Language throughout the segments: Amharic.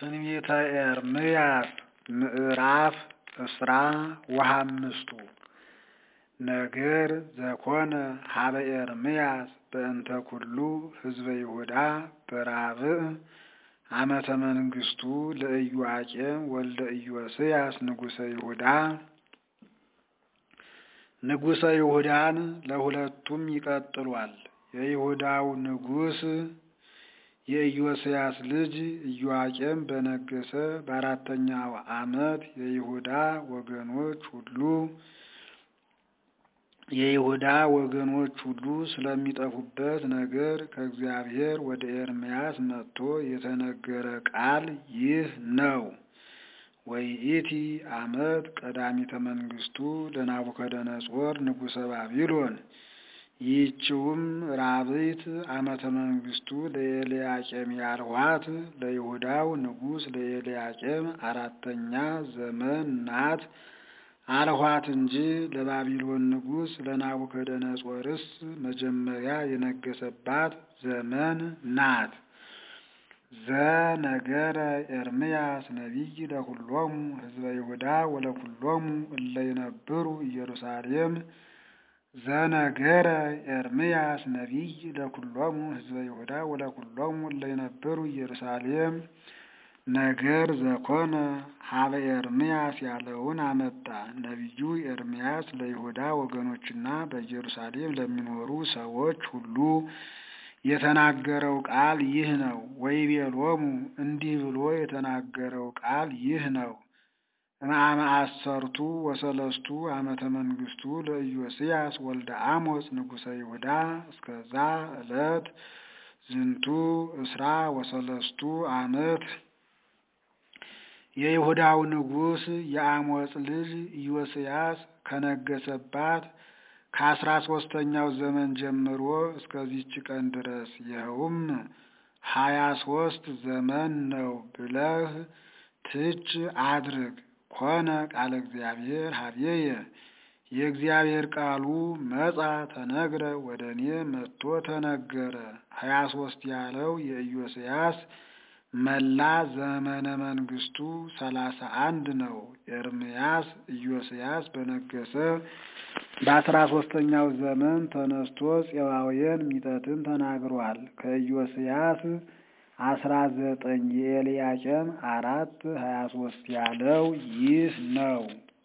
ትንቢተ ኤርምያስ ምዕራፍ እስራ ወሐምስቱ ነገር ዘኮነ ሀበ ኤርምያስ በእንተ ኩሉ ህዝበ ይሁዳ በራብዕ ዓመተ መንግሥቱ ለኢዮአቄም ወልደ ኢዮስያስ ንጉሠ ይሁዳ ንጉሠ ይሁዳን ለሁለቱም ይቀጥሏል። የይሁዳው ንጉሥ የኢዮስያስ ልጅ ኢዮአቄም በነገሰ በአራተኛው ዓመት የይሁዳ ወገኖች ሁሉ የይሁዳ ወገኖች ሁሉ ስለሚጠፉበት ነገር ከእግዚአብሔር ወደ ኤርምያስ መጥቶ የተነገረ ቃል ይህ ነው። ወይኢቲ ዓመት ቀዳሚተ መንግሥቱ ለናቡከደነጾር ንጉሠ ባቢሎን ይህችውም ራብዕት ዓመተ መንግሥቱ ለኤልያቄም ያልኋት ለይሁዳው ንጉሥ ለኤልያቄም አራተኛ ዘመን ናት አልኋት እንጂ ለባቢሎን ንጉሥ ለናቡከደነጾርስ መጀመሪያ የነገሰባት ዘመን ናት። ዘነገረ ኤርምያስ ነቢይ ለኩሎሙ ህዝበ ይሁዳ ወለኩሎሙ እለ ይነብሩ ኢየሩሳሌም ዘነገረ ኤርምያስ ነቢይ ለኩሎሙ ህዝበ ይሁዳ ወለኩሎሙ እለ ይነብሩ ኢየሩሳሌም ነገር ዘኮነ ሀበ ኤርምያስ ያለውን አመጣ። ነቢዩ ኤርምያስ ለይሁዳ ወገኖችና በኢየሩሳሌም ለሚኖሩ ሰዎች ሁሉ የተናገረው ቃል ይህ ነው። ወይቤሎሙ እንዲህ ብሎ የተናገረው ቃል ይህ ነው። እምአመ አሰርቱ ወሰለስቱ ዓመተ መንግሥቱ ለኢዮስያስ ወልደ አሞጽ ንጉሠ ይሁዳ እስከዛ ዕለት ዝንቱ እስራ ወሰለስቱ ዓመት የይሁዳው ንጉሥ የአሞጽ ልጅ ኢዮስያስ ከነገሰባት ከአስራ ሶስተኛው ዘመን ጀምሮ እስከዚች ቀን ድረስ ይኸውም ሀያ ሶስት ዘመን ነው ብለህ ትች አድርግ። ኮነ ቃለ እግዚአብሔር ሀቤየ የእግዚአብሔር ቃሉ መጻ ተነግረ ወደ እኔ መጥቶ ተነገረ። ሀያ ሶስት ያለው የኢዮስያስ መላ ዘመነ መንግስቱ ሰላሳ አንድ ነው። ኤርምያስ ኢዮስያስ በነገሰ በአስራ ሶስተኛው ዘመን ተነስቶ ፄዋውያን ሚጠትን ተናግሯል። ከኢዮስያስ አስራ ዘጠኝ የኤልያቄም አራት ሀያ ሶስት ያለው ይህ ነው።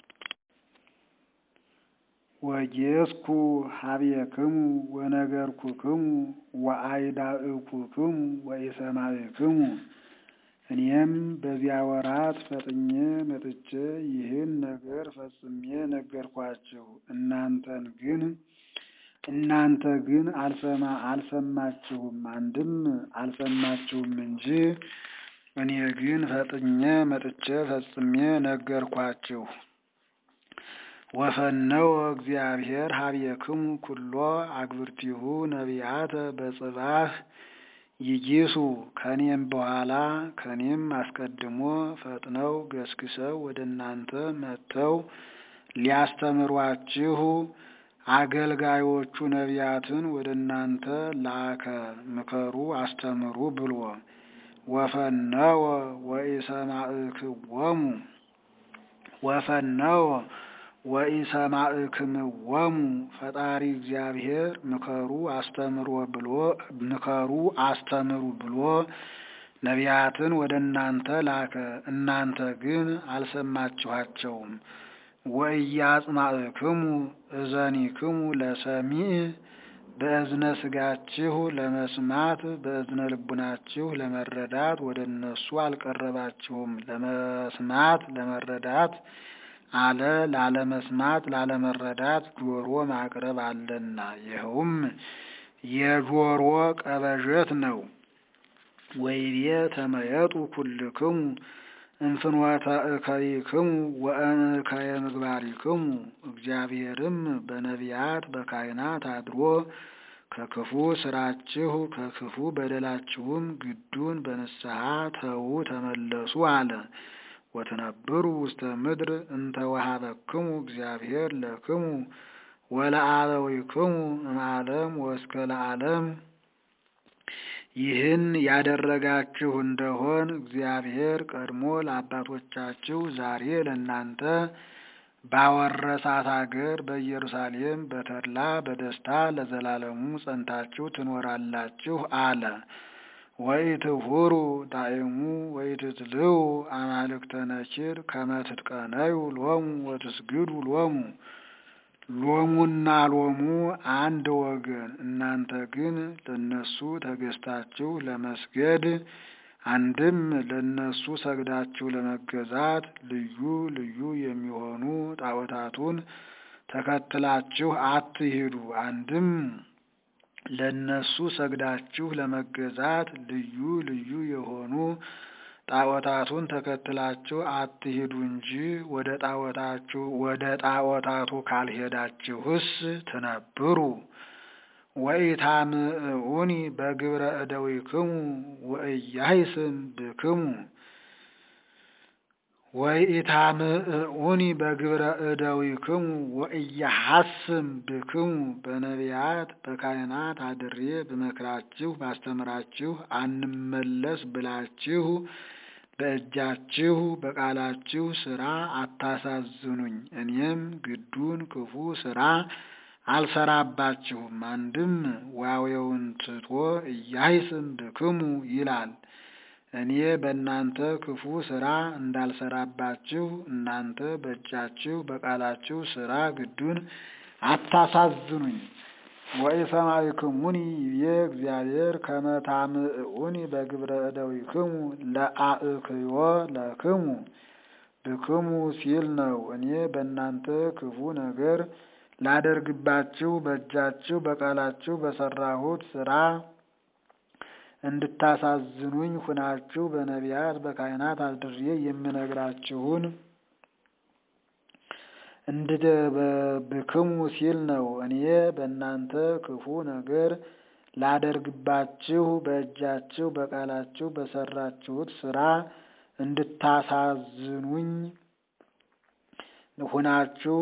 ወጌስኩ ሀቤክሙ ወነገርኩክሙ ወአይዳእኩክሙ ወኢሰማዕክሙ እኔም በዚያ ወራት ፈጥኜ መጥቼ ይህን ነገር ፈጽሜ ነገርኳችሁ። እናንተን ግን እናንተ ግን አልሰማ አልሰማችሁም፣ አንድም አልሰማችሁም እንጂ እኔ ግን ፈጥኜ መጥቼ ፈጽሜ ነገርኳችሁ። ወፈነወ እግዚአብሔር ሀቤክሙ ኩሎ አግብርቲሁ ነቢያተ በጽባህ ይጊሱ ከኔም በኋላ ከኔም አስቀድሞ ፈጥነው ገስግሰው ወደ እናንተ መጥተው ሊያስተምሯችሁ አገልጋዮቹ ነቢያትን ወደ እናንተ ላከ። ምከሩ፣ አስተምሩ ብሎ ወፈነወ ወኢሰማዕክዎሙ ወፈነወ ወኢሰማዕክምዎሙ ፈጣሪ እግዚአብሔር ምከሩ አስተምሮ ብሎ ምከሩ አስተምሩ ብሎ ነቢያትን ወደ እናንተ ላከ። እናንተ ግን አልሰማችኋቸውም። ወኢያጽማዕክሙ እዘኒክሙ ለሰሚዕ በእዝነ ስጋችሁ ለመስማት በእዝነ ልቡናችሁ ለመረዳት ወደ እነሱ አልቀረባችሁም። ለመስማት ለመረዳት አለ ላለመስማት ላለመረዳት ጆሮ ማቅረብ አለና፣ ይኸውም የጆሮ ቀበዠት ነው። ወይቤ ተመየጡ ኩልክሙ እንፍኖተ እከይክሙ ወእከየ ምግባሪክሙ። እግዚአብሔርም በነቢያት በካህናት አድሮ ከክፉ ስራችሁ ከክፉ በደላችሁም ግዱን በንስሐ ተዉ ተመለሱ አለ። ወትነብሩ ውስተ ምድር እንተ ወሀበክሙ እግዚአብሔር ለክሙ ወለአበዊክሙ እምዓለም ወእስከ ለዓለም ይህን ያደረጋችሁ እንደሆን እግዚአብሔር ቀድሞ ለአባቶቻችሁ ዛሬ ለእናንተ ባወረሳት አገር በኢየሩሳሌም በተድላ በደስታ ለዘላለሙ ጸንታችሁ ትኖራላችሁ አለ። ወኢትሁሩ ዳእሙ ወኢትትልው አማልክተ ነኪር ከመ ትትቀነዩ ሎሙ ወትስግዱ ሎሙ። ሎሙና ሎሙ አንድ ወገን፣ እናንተ ግን ለነሱ ተገዝታችሁ ለመስገድ አንድም ለነሱ ሰግዳችሁ ለመገዛት ልዩ ልዩ የሚሆኑ ጣዖታቱን ተከትላችሁ አትሂዱ። አንድም ለነሱ ሰግዳችሁ ለመገዛት ልዩ ልዩ የሆኑ ጣዖታቱን ተከትላችሁ አትሂዱ እንጂ ወደ ጣዖታችሁ ወደ ጣዖታቱ ካልሄዳችሁስ ትነብሩ። ወኢታምዑኒ በግብረ እደዊክሙ ወኢያሂስም ብክሙ ወኢታምዑኒ በግብረ እደዊክሙ ወኢያሐስም ብክሙ በነቢያት በካህናት አድሬ ብመክራችሁ ባስተምራችሁ አንመለስ ብላችሁ በእጃችሁ በቃላችሁ ስራ አታሳዝኑኝ። እኔም ግዱን ክፉ ስራ አልሰራባችሁም። አንድም ዋዌውን ትቶ እያይስም ብክሙ ይላል። እኔ በእናንተ ክፉ ስራ እንዳልሰራባችሁ እናንተ በእጃችሁ በቃላችሁ ስራ ግዱን አታሳዝኑኝ። ወኢሰማዕክሙኒ ይቤ እግዚአብሔር ከመ ታምዑኒ በግብረ እደዊክሙ ለአእክዮ ለክሙ ብክሙ ሲል ነው። እኔ በእናንተ ክፉ ነገር ላደርግባችሁ በእጃችሁ በቃላችሁ በሰራሁት ስራ እንድታሳዝኑኝ ሁናችሁ በነቢያት በካህናት አድሬ የምነግራችሁን እንድትብክሙ ሲል ነው። እኔ በእናንተ ክፉ ነገር ላደርግባችሁ በእጃችሁ በቃላችሁ በሰራችሁት ስራ እንድታሳዝኑኝ ሁናችሁ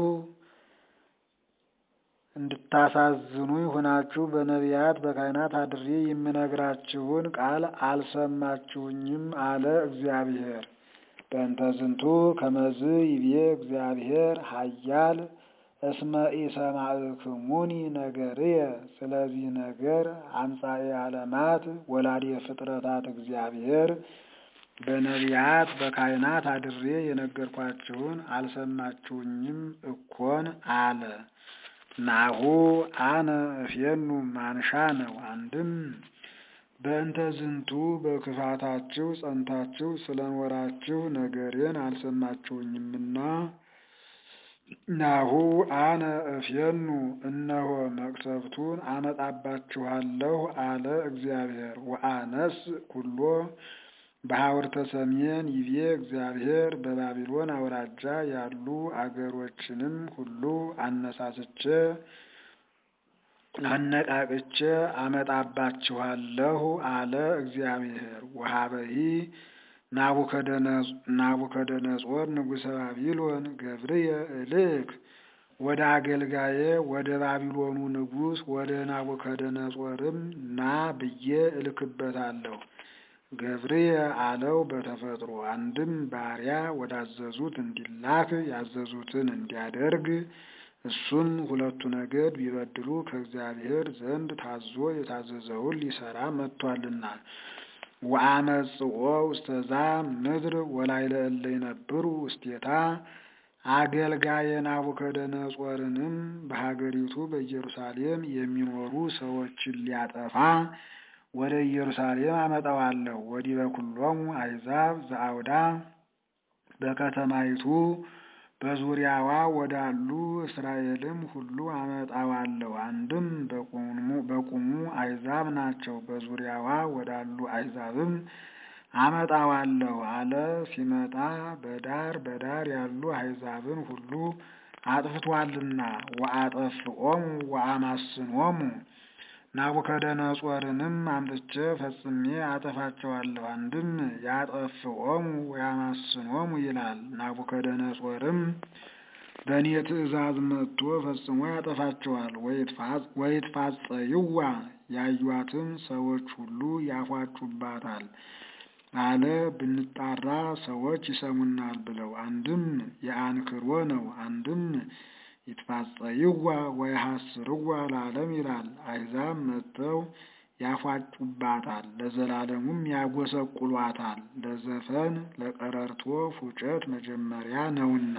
እንድታሳዝኑኝ ሁናችሁ በነቢያት በካህናት አድሬ የምነግራችሁን ቃል አልሰማችሁኝም አለ እግዚአብሔር። በእንተ ዝንቱ ከመዝ ይቤ እግዚአብሔር ኃያል እስመ ኢሰማዕክሙኒ ነገርየ። ስለዚህ ነገር አምጻኤ ዓለማት ወላዴ ፍጥረታት እግዚአብሔር በነቢያት በካህናት አድሬ የነገርኳችሁን አልሰማችሁኝም እኮን አለ። ናሁ አነ እፌኑ ማንሻ ነው። አንድም በእንተ ዝንቱ በክፋታችሁ ጸንታችሁ ስለኖራችሁ ነገሬን አልሰማችሁኝምና ናሁ አነ እፌኑ እነሆ መቅሰፍቱን አመጣባችኋለሁ አለ እግዚአብሔር። ወአነስ ኩሎ በሐውርተ ሰሜን ይቤ እግዚአብሔር በባቢሎን አውራጃ ያሉ አገሮችንም ሁሉ አነሳስቼ አነቃቅቼ አመጣባችኋለሁ አለ እግዚአብሔር። ወሀበሂ ናቡከደነጾር ንጉሠ ባቢሎን ገብርየ እልክ ወደ አገልጋዬ ወደ ባቢሎኑ ንጉሥ ወደ ናቡከደነጾርም ና ብዬ እልክበታለሁ። ገብርየ አለው በተፈጥሮ አንድም ባሪያ ወዳዘዙት እንዲላክ ያዘዙትን እንዲያደርግ እሱም ሁለቱ ነገድ ቢበድሉ ከእግዚአብሔር ዘንድ ታዞ የታዘዘውን ሊሰራ መጥቷልና። ወአመጽኦ ውስተዛ ምድር ወላይለ እለ ይነብሩ ውስቴታ አገልጋየ ናቡከደነጾርንም በሀገሪቱ በኢየሩሳሌም የሚኖሩ ሰዎችን ሊያጠፋ ወደ ኢየሩሳሌም አመጣዋለሁ። ወዲበ ኩሎሙ አሕዛብ ዘአውዳ በከተማይቱ በዙሪያዋ ወዳሉ እስራኤልም ሁሉ አመጣዋለሁ። አንድም በቁሙ አሕዛብ ናቸው፣ በዙሪያዋ ወዳሉ አሕዛብም አመጣዋለሁ አለ። ሲመጣ በዳር በዳር ያሉ አሕዛብን ሁሉ አጥፍቷልና ወአጠፍኦሙ ወአማስኖሙ ናቡከደነጾርንም አምጥቼ ፈጽሜ አጠፋቸዋለሁ። አንድም ያጠፍኦሙ ወያማስኖሙ ይላል። ናቡከደነጾርም በእኔ ትእዛዝ መጥቶ ፈጽሞ ያጠፋቸዋል። ወይትፋጸይዋ ያዩአትም ሰዎች ሁሉ ያፏጩባታል አለ። ብንጣራ ሰዎች ይሰሙናል ብለው አንድም የአንክሮ ነው፣ አንድም ይትፋጸይዋ ወይሐስርዋ ለዓለም ይላል። አሕዛብ መጥተው ያፏጩባታል፣ ለዘላለሙም ያጎሰቁሏታል። ለዘፈን ለቀረርቶ ፉጨት መጀመሪያ ነውና።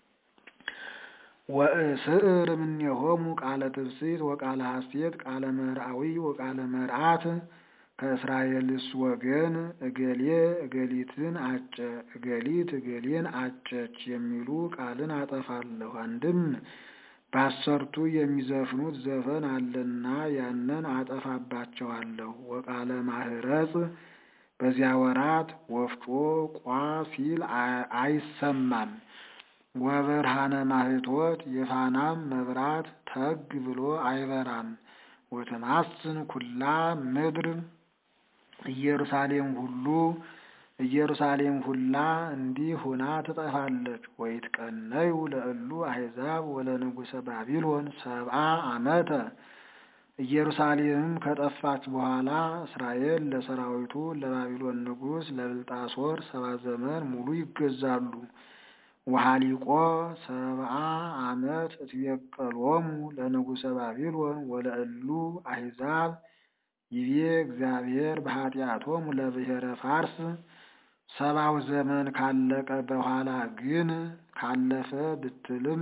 ወእስዕር እምኔሆሙ ቃለ ትፍስሕት ወቃለ ሐሴት ቃለ መርአዊ ወቃለ መርአት ከእስራኤልስ ወገን እገሌ እገሊትን አጨ እገሊት እገሌን አጨች የሚሉ ቃልን አጠፋለሁ። አንድም በአሰርቱ የሚዘፍኑት ዘፈን አለና ያንን አጠፋባቸዋለሁ። ወቃለ ማህረጽ በዚያ ወራት ወፍጮ ቋ ሲል አይሰማም። ወበርሃነ ማህቶት የፋናም መብራት ተግ ብሎ አይበራም። ወተማስን ኩላ ምድር ኢየሩሳሌም ሁሉ ኢየሩሳሌም ሁላ እንዲህ ሁና ትጠፋለች። ወይትቀነዩ ለእሉ አሕዛብ ወለንጉሰ ባቢሎን ሰብአ ዓመተ ኢየሩሳሌምም ከጠፋች በኋላ እስራኤል ለሰራዊቱ ለባቢሎን ንጉሥ ለብልጣሶር ሰባ ዘመን ሙሉ ይገዛሉ። ወሃሊቆ ሰብአ ዓመት እትቤቀሎሙ ለንጉሰ ባቢሎን ወለእሉ አሕዛብ ይቤ እግዚአብሔር በኃጢአቶሙ ለብሔረ ፋርስ። ሰባው ዘመን ካለቀ በኋላ ግን ካለፈ ብትልም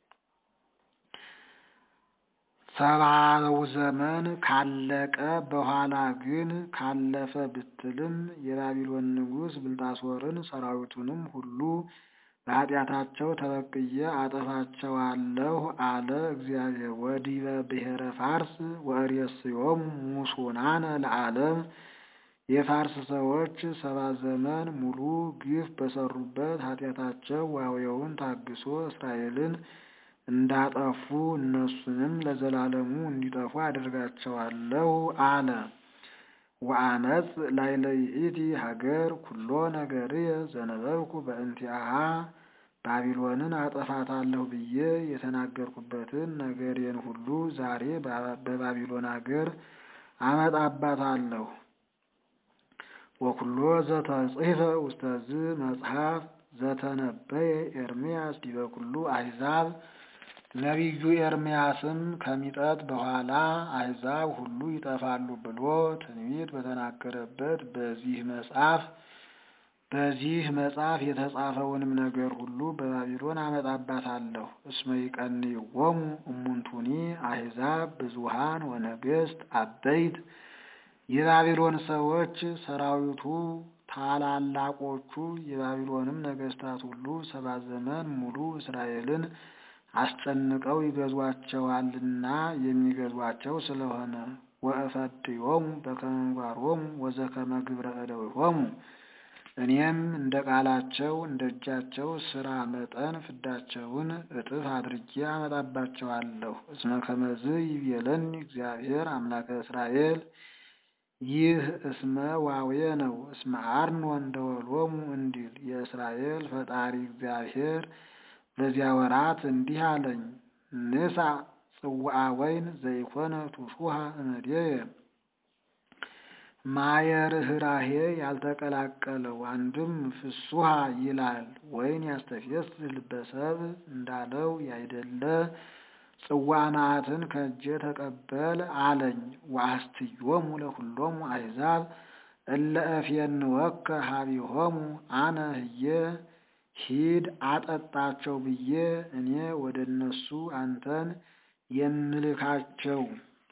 ሰባው ዘመን ካለቀ በኋላ ግን ካለፈ ብትልም የባቢሎን ንጉሥ ብልጣሶርን ሰራዊቱንም ሁሉ በኃጢአታቸው ተበቅዬ አጠፋቸዋለሁ አለ እግዚአብሔር። ወዲበ ብሔረ ፋርስ ወእሬስዮሙ ሙሱናነ ለዓለም የፋርስ ሰዎች ሰባ ዘመን ሙሉ ግፍ በሰሩበት ኃጢአታቸው ዋዌውን ታግሶ እስራኤልን እንዳጠፉ እነሱንም ለዘላለሙ እንዲጠፉ አደርጋቸዋለሁ አለ። ወአመፅ ላዕለ ይእቲ ሀገር ኩሎ ነገርየ ዘነበብኩ በእንቲአሃ ባቢሎንን አጠፋታለሁ ብዬ የተናገርኩበትን ነገሬን ሁሉ ዛሬ በባቢሎን አገር አመጣባታለሁ። ወኩሎ ዘተጽሕፈ ውስተዝ መጽሐፍ ዘተነበየ ኤርምያስ ዲበ ኩሉ አሕዛብ ነቢዩ ኤርምያስም ከሚጠት በኋላ አሕዛብ ሁሉ ይጠፋሉ ብሎ ትንቢት በተናገረበት በዚህ መጽሐፍ በዚህ መጽሐፍ የተጻፈውንም ነገር ሁሉ በባቢሎን አመጣባታለሁ። እስመ ይቀንይዎሙ እሙንቱኒ አሕዛብ ብዙኃን ወነገሥት አበይት የባቢሎን ሰዎች ሰራዊቱ ታላላቆቹ የባቢሎንም ነገሥታት ሁሉ ሰባ ዘመን ሙሉ እስራኤልን አስጨንቀው ይገዟቸዋልና የሚገዟቸው ስለሆነ ወእፈድዮሙ በከመ ምግባሮሙ ወዘከመ ግብረ እደዊሆሙ እኔም እንደ ቃላቸው እንደ እጃቸው ስራ መጠን ፍዳቸውን እጥፍ አድርጌ አመጣባቸዋለሁ። እስመ ከመዝ ይቤለኒ እግዚአብሔር አምላከ እስራኤል ይህ እስመ ዋዌ ነው። እስመ አርኖን ደወሎሙ እንዲል የእስራኤል ፈጣሪ እግዚአብሔር በዚያ ወራት እንዲህ አለኝ፣ ንሳ ጽዋዐ ወይን ዘይኮነ ቱሹሃ እምኔየ ማየ ርኅራኄ ያልተቀላቀለው አንድም ፍሱሃ ይላል ወይን ያስተፌስህ ልበ ሰብእ እንዳለው ያይደለ ጽዋ መዓትን ከእጄ ተቀበል አለኝ። ወአስትዮሙ ለኩሎሙ አሕዛብ እለ እፌንወከ ሀቢሆሙ አነ ህዬ ሂድ አጠጣቸው ብዬ እኔ ወደ እነሱ አንተን የምልካቸው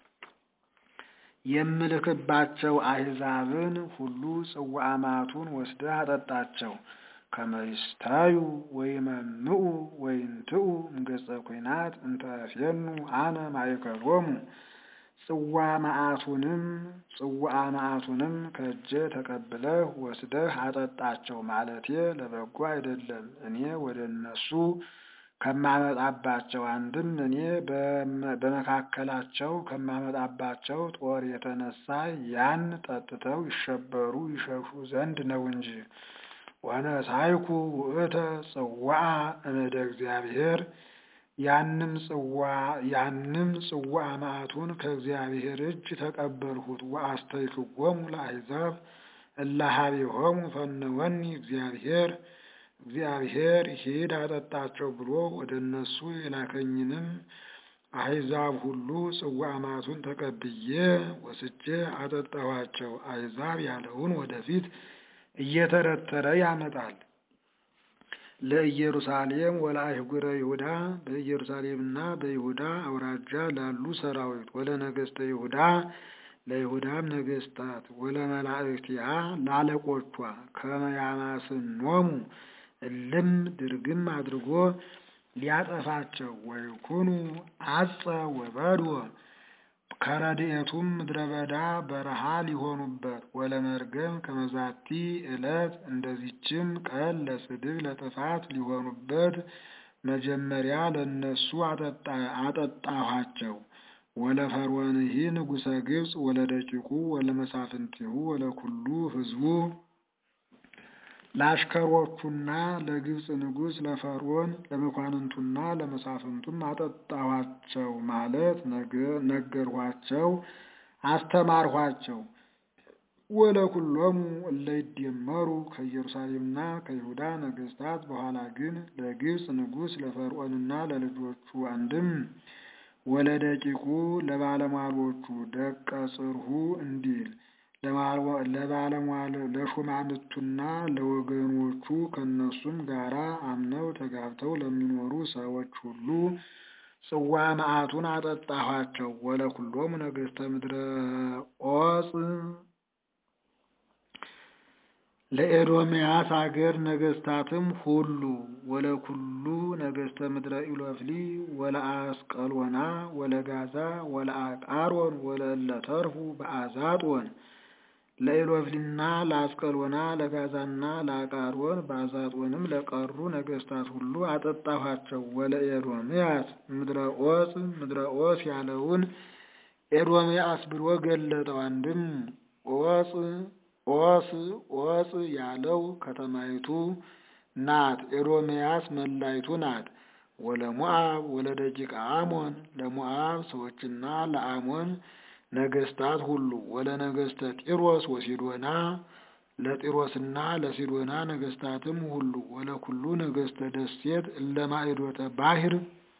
የምልክባቸው አሕዛብን ሁሉ ጽዋ መዓቱን ወስደህ አጠጣቸው። ከመይስታዩ ወይመምኡ ወይንትኡ እምገጸ ኲናት እንተ እፌኑ አነ ማእከሎሙ ጽዋ መዓቱንም ጽዋ መዓቱንም ከእጄ ተቀብለህ ወስደህ አጠጣቸው ማለቴ ለበጎ አይደለም። እኔ ወደ እነሱ ከማመጣባቸው አንድም እኔ በመካከላቸው ከማመጣባቸው ጦር የተነሳ ያን ጠጥተው ይሸበሩ ይሸሹ ዘንድ ነው እንጂ። ወነሳይኩ ውእተ ጽዋዐ እምደ እግዚአብሔር ያንም ጽዋ ያንም ጽዋ መዓቱን ከእግዚአብሔር እጅ ተቀበልሁት። ወአስተይክዎሙ ለአሕዛብ እለ ኀቤሆሙ ፈነወኒ እግዚአብሔር እግዚአብሔር ሂድ አጠጣቸው ብሎ ወደ እነሱ የላከኝንም አሕዛብ ሁሉ ጽዋ መዓቱን ተቀብዬ ወስጄ አጠጣኋቸው። አሕዛብ ያለውን ወደፊት እየተረተረ ያመጣል። ለኢየሩሳሌም ወለአህጉረ ይሁዳ በኢየሩሳሌምና በይሁዳ አውራጃ ላሉ ሰራዊት ወለነገሥተ ይሁዳ ለይሁዳም ነገሥታት ወለመላእክቲሃ ላለቆቿ ከመ ያማስኖሙ እልም ድርግም አድርጎ ሊያጠፋቸው ወይኩኑ አጸ ወበድወ ከረድኤቱም ምድረ በዳ በረሃ ሊሆኑበት ወለመርገም ከመዛቲ ዕለት እንደዚችም ቀን ለስድብ ለጥፋት ሊሆኑበት መጀመሪያ ለእነሱ አጠጣኋቸው። ወለፈርዖንሂ ንጉሠ ግብፅ ወለደቂቁ ወለመሳፍንቲሁ ወለኩሉ ሕዝቡ ለአሽከሮቹና ለግብፅ ንጉሥ ለፈርዖን ለመኳንንቱና ለመሳፍንቱም አጠጣኋቸው ማለት ነገርኋቸው፣ አስተማርኋቸው። ወለኩሎሙ እለ ይደመሩ ከኢየሩሳሌምና ከይሁዳ ነገሥታት በኋላ ግን ለግብፅ ንጉሥ ለፈርዖንና ለልጆቹ አንድም ወለደቂቁ ለባለሟሎቹ ደቀ ጽርሑ እንዲል ለባለሟል ለሹማምቱና ለወገኖቹ ከእነሱም ጋራ አምነው ተጋብተው ለሚኖሩ ሰዎች ሁሉ ጽዋ መዓቱን አጠጣኋቸው። ወለኩሎሙ ነገሥተ ምድረ ዖፅ ለኤዶምያስ አገር ነገሥታትም ሁሉ ወለኩሉ ነገሥተ ምድረ ኢሎፍሊ ወለአስቀሎና ወለጋዛ ወለአቃሮን ወለእለ ተርፉ በአዛጦን ለኢሎፍሊና ለአስቀሎና ለጋዛና ለአቃሮን በአዛጦንም ለቀሩ ነገሥታት ሁሉ አጠጣኋቸው። ወለኤዶምያስ ምድረ ዖፅ ምድረ ዖፅ ያለውን ኤዶምያስ ብሎ ገለጠው። አንድም ዖፅ ዖስ ዖፅ ያለው ከተማይቱ ናት። ኤዶምያስ መላይቱ ናት። ወለሞዓብ ወለደቂቀ አሞን ለሞዓብ ሰዎችና ለአሞን ነገሥታት ሁሉ ወለነገሥተ ጢሮስ ወሲዶና ለጢሮስና ለሲዶና ነገሥታትም ሁሉ ወለኩሉ ነገሥተ ደሴት እለማዕዶተ ባሕር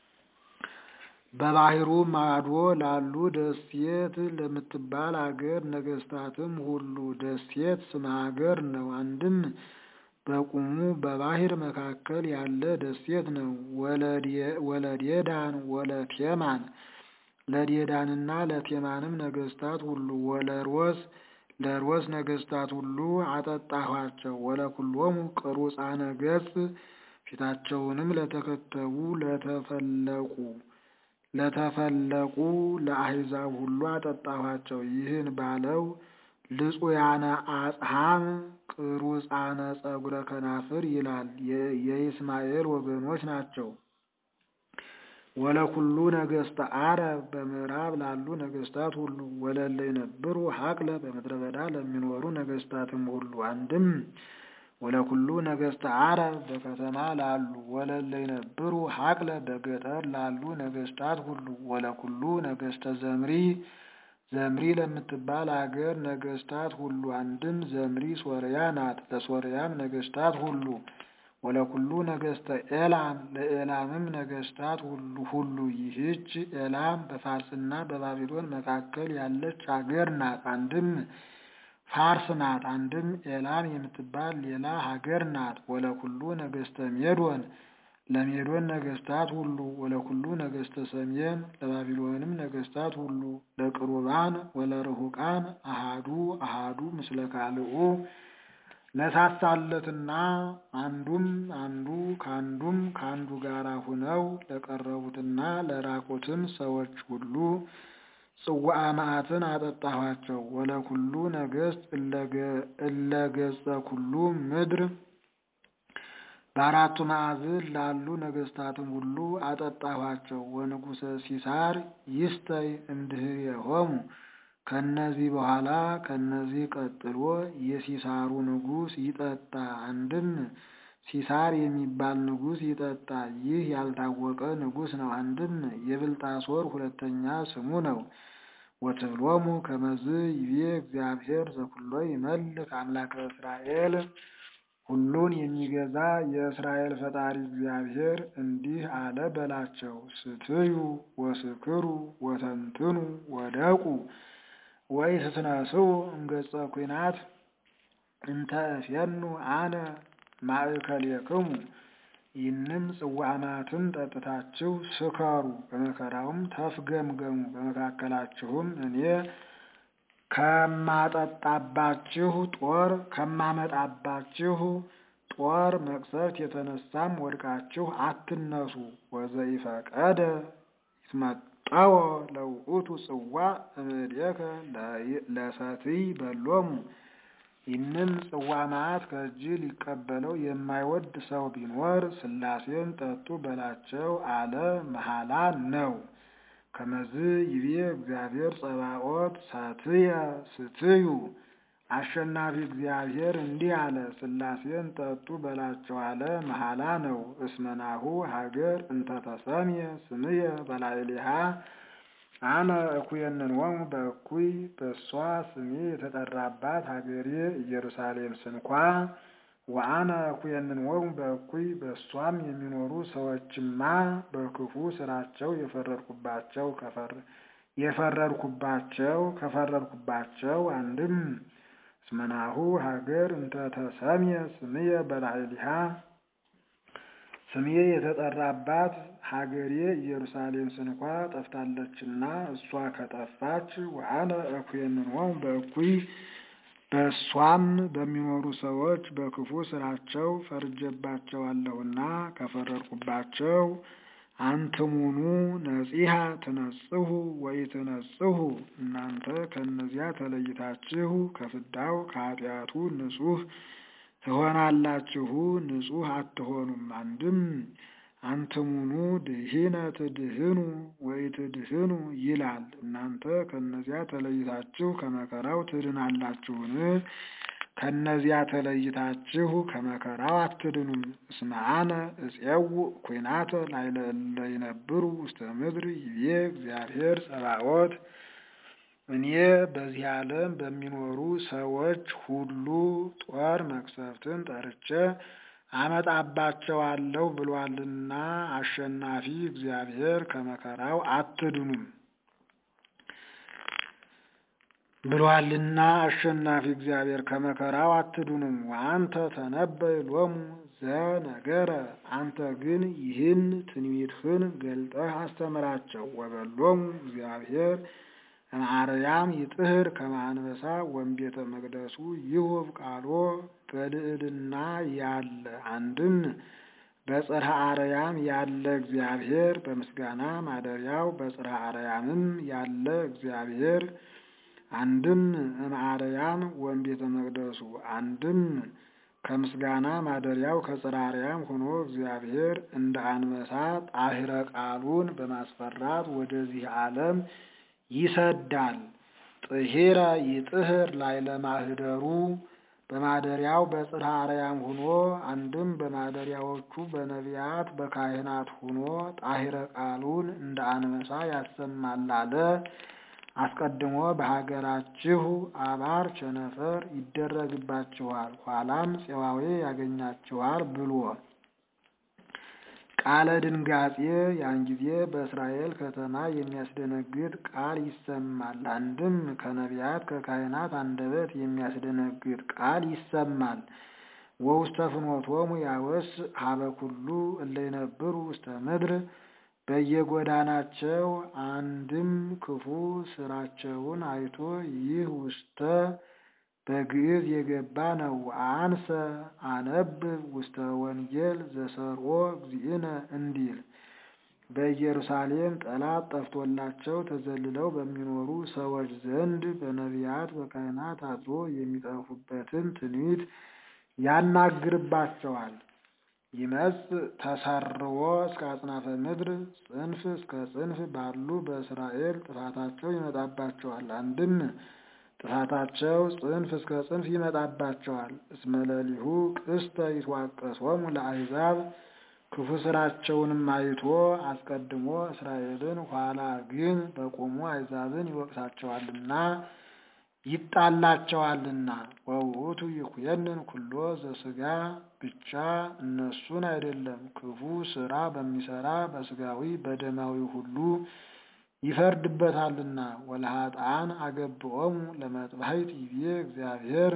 በባሕሩ ማዶ ላሉ ደሴት ለምትባል አገር ነገሥታትም ሁሉ ደሴት ስመ ሀገር ነው። አንድም በቁሙ በባሕር መካከል ያለ ደሴት ነው። ወለዴዳን ወለቴማን ለዴዳንና ለቴማንም ነገሥታት ሁሉ ወለሮስ ለሮስ ነገሥታት ሁሉ አጠጣኋቸው። ወለኩሎሙ ቅሩጻነ ገጽ ፊታቸውንም ለተከተቡ ለተፈለቁ ለተፈለቁ ለአሕዛብ ሁሉ አጠጣኋቸው። ይህን ባለው ልጹያነ አጽሐም ቅሩጻነ ጸጉረ ከናፍር ይላል። የይስማኤል ወገኖች ናቸው። ወለኩሉ ነገሥተ አረብ በምዕራብ ላሉ ነገሥታት ሁሉ ወለለ ይነብሩ ሀቅለ በምድረ በዳ ለሚኖሩ ነገሥታትም ሁሉ አንድም ወለኩሉ ነገሥተ አረብ በከተማ ላሉ ወለለ ይነብሩ ሀቅለ በገጠር ላሉ ነገሥታት ሁሉ ወለኩሉ ነገሥተ ዘምሪ ዘምሪ ለምትባል አገር ነገሥታት ሁሉ አንድም ዘምሪ ሶርያ ናት። ለሶርያም ነገሥታት ሁሉ ወለኩሉ ነገሥተ ኤላም ለኤላምም ነገሥታት ሁሉ ሁሉ ይህች ኤላም በፋርስና በባቢሎን መካከል ያለች አገር ናት። አንድም ፋርስ ናት። አንድም ኤላም የምትባል ሌላ ሀገር ናት። ወለኩሉ ነገሥተ ሜዶን ለሜዶን ነገሥታት ሁሉ ወለኩሉ ነገሥተ ሰሜን ለባቢሎንም ነገሥታት ሁሉ ለቅሩባን ወለርሁቃን አሃዱ አሃዱ ምስለ ካልኡ ለሳሳለትና አንዱም አንዱ ካንዱም ካንዱ ጋር ሁነው ለቀረቡትና ለራቁትም ሰዎች ሁሉ ጽዋአ መዓትን አጠጣኋቸው። ወለኩሉ ነገሥት እለገጸ ኩሉ ምድር በአራቱ ማዕዝን ላሉ ነገሥታትም ሁሉ አጠጣኋቸው። ወንጉሰ ሲሳር ይስተይ እምድኅሬሆሙ ከነዚህ በኋላ ከነዚህ ቀጥሎ የሲሳሩ ንጉሥ ይጠጣ። አንድም ሲሳር የሚባል ንጉሥ ይጠጣ። ይህ ያልታወቀ ንጉሥ ነው። አንድም የብልጣሶር ሁለተኛ ስሙ ነው። ወትብሎሙ ከመዝ ይቤ እግዚአብሔር ዘኩሎ ይመልክ አምላከ እስራኤል ሁሉን የሚገዛ የእስራኤል ፈጣሪ እግዚአብሔር እንዲህ አለ በላቸው። ስትዩ ወስክሩ ወተንትኑ ወደቁ ወይ ስትነስኡ እምገጸ ኩናት እንተ እፌኑ አነ ማእከሌክሙ ይህንም ጽዋማትን ጠጥታችሁ ስከሩ፣ በመከራውም ተፍገምገሙ። በመካከላችሁም እኔ ከማጠጣባችሁ ጦር ከማመጣባችሁ ጦር መቅሰፍት የተነሳም ወድቃችሁ አትነሱ። ወዘኢፈቀደ ይትመጠወ ለውእቱ ጽዋ እምኔከ ለሰትይ በሎሙ ይህንም ጽዋ መዓት ከእጅ ሊቀበለው የማይወድ ሰው ቢኖር ሥላሴን ጠጡ በላቸው አለ መሐላ ነው። ከመዝ ይቤ እግዚአብሔር ጸባኦት ሳትየ ስትዩ አሸናፊ እግዚአብሔር እንዲህ አለ፣ ሥላሴን ጠጡ በላቸው አለ መሐላ ነው። እስመናሁ ሀገር እንተተሰምየ ስምየ በላዕሌሃ አነ እኩየንንወሙ በእኩይ በእሷ ስሜ የተጠራባት ሀገሬ ኢየሩሳሌም ስንኳ ወአነ እኩየንንወሙ በእኩይ በእሷም የሚኖሩ ሰዎችማ በክፉ ስራቸው የፈረድኩባቸው የፈረድኩባቸው ከፈረድኩባቸው አንድም እስመናሁ ሀገር እንተተሰምየ ስምየ በላዕሊሃ ስሜ የተጠራባት ሀገሬ ኢየሩሳሌም ስንኳ ጠፍታለችና እሷ ከጠፋች ወአነ እኩየንንወሙ በእኩይ በእሷም በሚኖሩ ሰዎች በክፉ ስራቸው ፈርጀባቸዋለሁና ከፈረድኩባቸው አንትሙኑ ነጺሃ ትነጽሁ ወይ ትነጽሁ እናንተ ከእነዚያ ተለይታችሁ ከፍዳው ከኃጢአቱ ንጹሕ ትሆናላችሁ፣ ንጹሕ አትሆኑም። አንድም አንትሙኑ ድህነ ትድህኑ ወይ ትድህኑ ይላል። እናንተ ከእነዚያ ተለይታችሁ ከመከራው ትድናላችሁን? ከእነዚያ ተለይታችሁ ከመከራው አትድኑም። እስመ አነ እፄውእ ኩናተ ላዕለ እለ ይነብሩ ውስተ ምድር ይቤ እግዚአብሔር ጸባኦት እኔ በዚህ ዓለም በሚኖሩ ሰዎች ሁሉ ጦር መቅሰፍትን ጠርቼ አመጣባቸዋለሁ ብሏልና አሸናፊ እግዚአብሔር ከመከራው አትድኑም ብሏልና አሸናፊ እግዚአብሔር ከመከራው አትድኑም። ወአንተ ተነበይ ሎሙ ዘነገረ አንተ ግን ይህን ትንቢትህን ገልጠህ አስተምራቸው። ወበሎሙ እግዚአብሔር እምአርያም ይጥህር ከመ አንበሳ ወእምቤተ መቅደሱ ይሁብ ቃሎ በልዕልና ያለ አንድም በጽርሐ አርያም ያለ እግዚአብሔር በምስጋና ማደሪያው በጽርሐ አርያምም ያለ እግዚአብሔር አንድም እምአርያም ወእምቤተ መቅደሱ አንድም ከምስጋና ማደሪያው ከጽርሐ አርያም ሆኖ እግዚአብሔር እንደ አንበሳ ጣህረ ቃሉን በማስፈራት ወደዚህ ዓለም ይሰዳል። ጥሂረ ይጥህር ላዕለ ማህደሩ በማደሪያው በጽርሐ አርያም ሆኖ አንድም በማደሪያዎቹ በነቢያት በካህናት ሆኖ ጣሂረ ቃሉን እንደ አንበሳ ያሰማል አለ። አስቀድሞ በሀገራችሁ አባር ቸነፈር ይደረግባችኋል፣ ኋላም ፄዋዌ ያገኛችኋል ብሎ ቃለ ድንጋጼ ያን ጊዜ በእስራኤል ከተማ የሚያስደነግጥ ቃል ይሰማል። አንድም ከነቢያት ከካህናት አንደበት የሚያስደነግጥ ቃል ይሰማል። ወውስተ ፍኖቶሙ ያወስ ሀበ ኩሉ እለ ይነብሩ ውስተ ምድር በየጎዳናቸው አንድም ክፉ ስራቸውን አይቶ ይህ ውስተ በግዕዝ የገባ ነው። አንሰ አነብብ ውስተ ወንጌል ዘሰርኦ እግዚእነ እንዲል በኢየሩሳሌም ጠላት ጠፍቶላቸው ተዘልለው በሚኖሩ ሰዎች ዘንድ በነቢያት በካህናት አድሮ የሚጠፉበትን ትንቢት ያናግርባቸዋል። ይመጽ ተሰርዎ እስከ አጽናፈ ምድር ጽንፍ እስከ ጽንፍ ባሉ በእስራኤል ጥፋታቸው ይመጣባቸዋል። አንድም ጥፋታቸው ጽንፍ እስከ ጽንፍ ይመጣባቸዋል። እስመ ሌሊሁ ቅስተ ይትዋቀሶሙ ለአሕዛብ ክፉ ስራቸውንም አይቶ አስቀድሞ እስራኤልን ኋላ ግን በቆሙ አሕዛብን ይወቅሳቸዋልና ይጣላቸዋልና። ወውእቱ ይኩየንን ኩሎ ዘሥጋ ብቻ እነሱን አይደለም ክፉ ስራ በሚሰራ በሥጋዊ በደማዊ ሁሉ ይፈርድበታልና። ወለኃጥአን አገብኦሙ ለመጥባሕት ይቤ እግዚአብሔር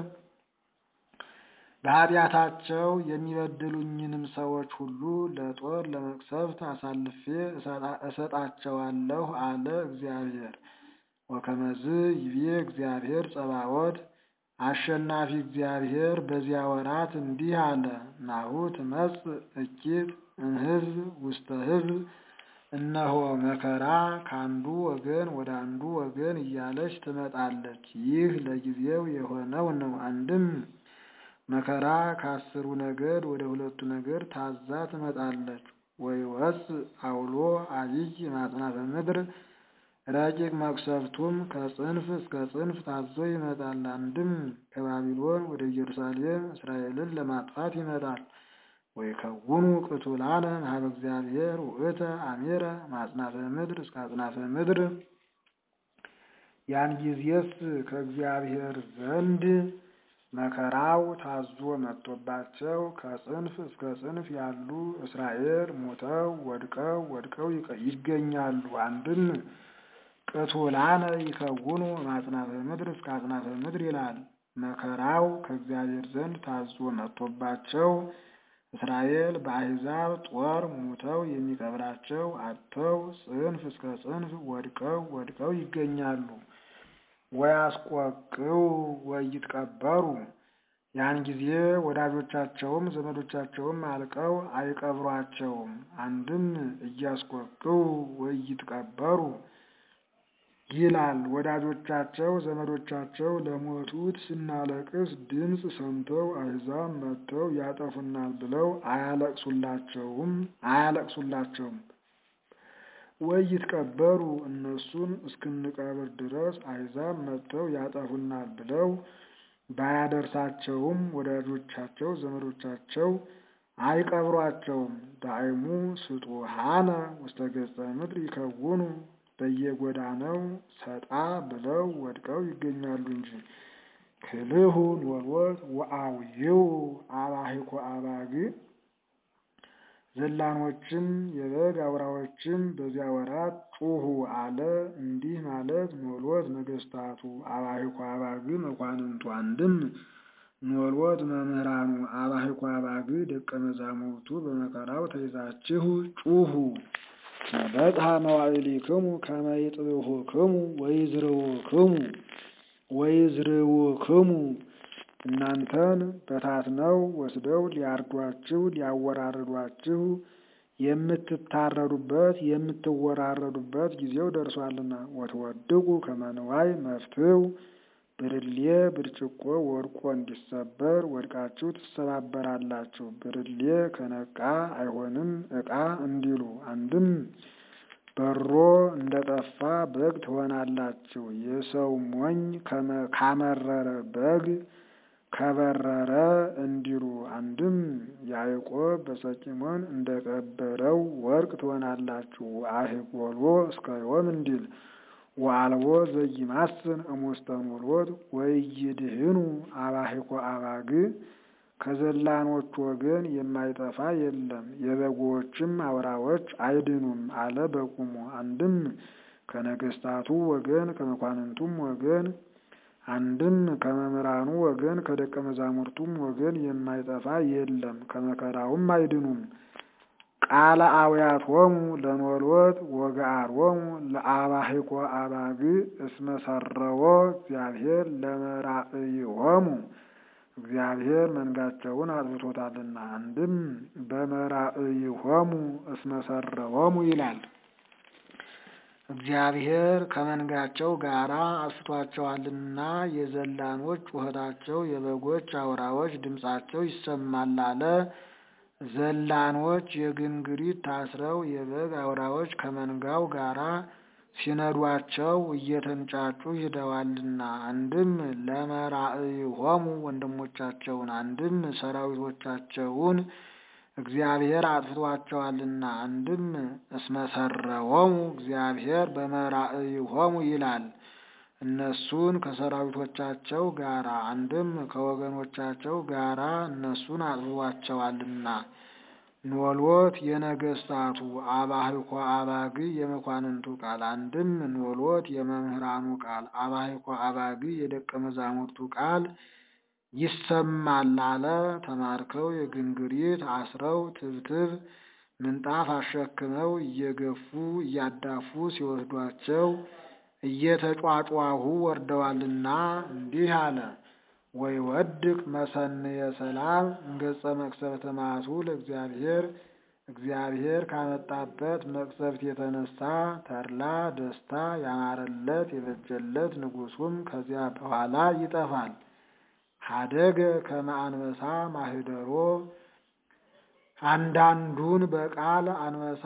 በኃጢአታቸው የሚበድሉኝንም ሰዎች ሁሉ ለጦር ለመቅሰፍት አሳልፌ እሰጣቸዋለሁ አለ እግዚአብሔር። ወከመዝ ይቤ እግዚአብሔር ጸባዖት አሸናፊ እግዚአብሔር በዚያ ወራት እንዲህ አለ። ናሁ ትመጽእ እኪት እምሕዝብ ውስተ ሕዝብ እነሆ መከራ ከአንዱ ወገን ወደ አንዱ ወገን እያለች ትመጣለች። ይህ ለጊዜው የሆነው ነው። አንድም መከራ ከአስሩ ነገድ ወደ ሁለቱ ነገድ ታዛ ትመጣለች። ወይወፅእ አውሎ አቢይ ማጽናፈ ምድር ረቂቅ መቅሰፍቱም ከጽንፍ እስከ ጽንፍ ታዞ ይመጣል። አንድም ከባቢሎን ወደ ኢየሩሳሌም እስራኤልን ለማጥፋት ይመጣል። ወይከውኑ ቅቱላነ ኀበ እግዚአብሔር ውእተ አሜረ ማጽናፈ ምድር እስከ አጽናፈ ምድር። ያን ጊዜስ ከእግዚአብሔር ዘንድ መከራው ታዞ መጥቶባቸው ከጽንፍ እስከ ጽንፍ ያሉ እስራኤል ሞተው ወድቀው ወድቀው ይገኛሉ። አንድም ቅቱላነ ይከውኑ ማጽናፈ ምድር እስከ አጽናፈ ምድር ይላል። መከራው ከእግዚአብሔር ዘንድ ታዞ መጥቶባቸው እስራኤል በአሕዛብ ጦር ሙተው የሚቀብራቸው አጥተው ጽንፍ እስከ ጽንፍ ወድቀው ወድቀው ይገኛሉ። ወያስቆቅው ወይትቀበሩ ያን ጊዜ ወዳጆቻቸውም ዘመዶቻቸውም አልቀው አይቀብሯቸውም። አንድም እያስቆቅው ወይትቀበሩ ይላል። ወዳጆቻቸው ዘመዶቻቸው ለሞቱት ስናለቅስ ድምፅ ሰምተው አሕዛብ መጥተው ያጠፉናል ብለው አያለቅሱላቸውም አያለቅሱላቸውም። ወይትቀበሩ እነሱን እስክንቀብር ድረስ አሕዛብ መጥተው ያጠፉናል ብለው ባያደርሳቸውም ወዳጆቻቸው ዘመዶቻቸው አይቀብሯቸውም። ዳይሙ ስጡሃነ ውስተ ገጸ ምድር ይከውኑ በየጎዳናው ሰጣ ብለው ወድቀው ይገኛሉ እንጂ። ክልሁ ኖሎት ወአውይው አባሂኮ አባግ ዘላኖችም የበግ አውራዎችም በዚያ ወራት ጩሁ አለ። እንዲህ ማለት ኖሎት ነገስታቱ፣ አባሂኮ አባግ መኳንንቱ። አንድም ኖሎት መምህራኑ፣ አባሂኮ አባግ ደቀ መዛሙርቱ በመከራው ተይዛችሁ ጩሁ በጽሐ መዋዕሊክሙ ከመ ይጥብሑክሙ ወይዝርውክሙ ወይዝርውክሙ እናንተን በታትነው ወስደው ሊያርዷችሁ ሊያወራርዷችሁ የምትታረዱበት የምትወራረዱበት ጊዜው ደርሷልና። ወትወድቁ ከመ ንዋይ መፍትው ብርሌ ብርጭቆ ወድቆ እንዲሰበር ወድቃችሁ ትሰባበራላችሁ። ብርሌ ከነቃ አይሆንም ዕቃ እንዲሉ። አንድም በሮ እንደጠፋ በግ ትሆናላችሁ። የሰው ሞኝ ካመረረ በግ ከበረረ እንዲሉ። አንድም ያዕቆብ በሰቂሞን እንደቀበረው ወርቅ ትሆናላችሁ። አህጎሎ እስከ ዮም እንዲል ወአልቦ ዘይማስን እሙስተ ኖሎት ወይድህኑ አባሂኮ አባግ ከዘላኖች ወገን የማይጠፋ የለም፣ የበጎችም አውራዎች አይድኑም አለ በቁሙ። አንድም ከነገስታቱ ወገን ከመኳንንቱም ወገን አንድም ከመምህራኑ ወገን ከደቀ መዛሙርቱም ወገን የማይጠፋ የለም፣ ከመከራውም አይድኑም። ቃለ አውያቶሙ ለኖሎት ወገአሮሙ ለአባሂኮ አባግ እስመ ሰረዎ እግዚአብሔር ለመራእይሆሙ እግዚአብሔር መንጋቸውን አጥብቶታልና። አንድም በመራእይሆሙ እስመ ሰረዎሙ ይላል። እግዚአብሔር ከመንጋቸው ጋር አስቷቸዋልና የዘላኖች ጩኸታቸው፣ የበጎች አውራዎች ድምፃቸው ይሰማል አለ። ዘላኖች የግንግሪት ታስረው የበግ አውራዎች ከመንጋው ጋራ ሲነዷቸው እየተንጫጩ ሂደዋልና አንድም ለመራእይሆሙ ወንድሞቻቸውን አንድም ሰራዊቶቻቸውን እግዚአብሔር አጥፍቷቸዋልና አንድም እስመሰረዎሙ እግዚአብሔር በመራእይሆሙ ይላል። እነሱን ከሰራዊቶቻቸው ጋራ አንድም ከወገኖቻቸው ጋራ እነሱን አጥፍቷቸዋልና። ኖሎት የነገስታቱ አባህኮ አባግ የመኳንንቱ ቃል አንድም ኖሎት የመምህራኑ ቃል አባህኮ አባግ የደቀ መዛሙርቱ ቃል ይሰማል አለ። ተማርከው የግንግሪት አስረው ትብትብ ምንጣፍ አሸክመው እየገፉ እያዳፉ ሲወስዷቸው እየተጯጯሁ ወርደዋልና እንዲህ አለ። ወይ ወድቅ መሰንየ ሰላም እንገጸ መቅሰፍተ መዓቱ ለእግዚአብሔር እግዚአብሔር ካመጣበት መቅሰፍት የተነሳ ተድላ ደስታ ያማረለት የበጀለት ንጉሱም ከዚያ በኋላ ይጠፋል። ሀደገ ከመ አንበሳ ማህደሮ አንዳንዱን በቃል አንበሳ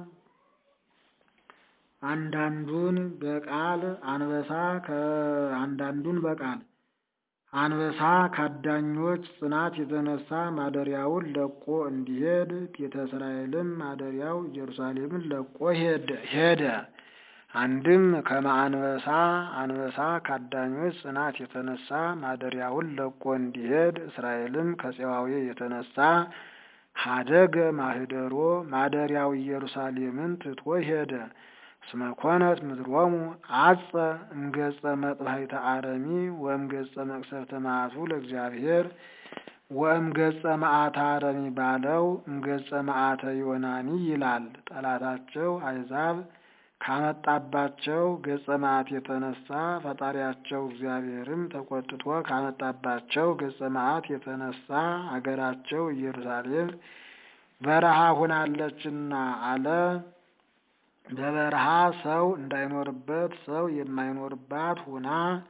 አንዳንዱን በቃል አንበሳ አንዳንዱን በቃል አንበሳ ከአዳኞች ጽናት የተነሳ ማደሪያውን ለቆ እንዲሄድ ቤተ እስራኤልም ማደሪያው ኢየሩሳሌምን ለቆ ሄደ። አንድም ከመ አንበሳ አንበሳ ከአዳኞች ጽናት የተነሳ ማደሪያውን ለቆ እንዲሄድ እስራኤልም ከፄዋዌ የተነሳ ሀደገ ማህደሮ ማደሪያው ኢየሩሳሌምን ትቶ ሄደ። እስመ ኮነት ምድሮሙ አጸ እምገጸ መጥባሕተ አረሚ ወእምገጸ መቅሰፍተ መዓቱ ለእግዚአብሔር ወእምገጸ መዓተ አረሚ ባለው እምገጸ መዓተ ዮናኒ ይላል። ጠላታቸው አሕዛብ ካመጣባቸው ገጸ መዓት የተነሳ ፈጣሪያቸው እግዚአብሔርም ተቆጥቶ ካመጣባቸው ገጸ መዓት የተነሳ አገራቸው ኢየሩሳሌም በረሃ ሆናለችና አለ። በበረሃ ሰው እንዳይኖርበት ሰው የማይኖርባት ሁና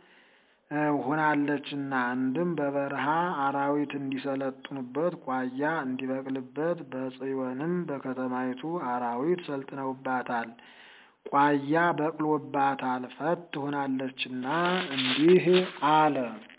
ሆናለችና አንድም በበረሃ አራዊት እንዲሰለጥኑበት ቋያ እንዲበቅልበት በጽዮንም በከተማይቱ አራዊት ሰልጥነውባታል። ቋያ በቅሎባታል። ፈት ሆናለችና እንዲህ አለ።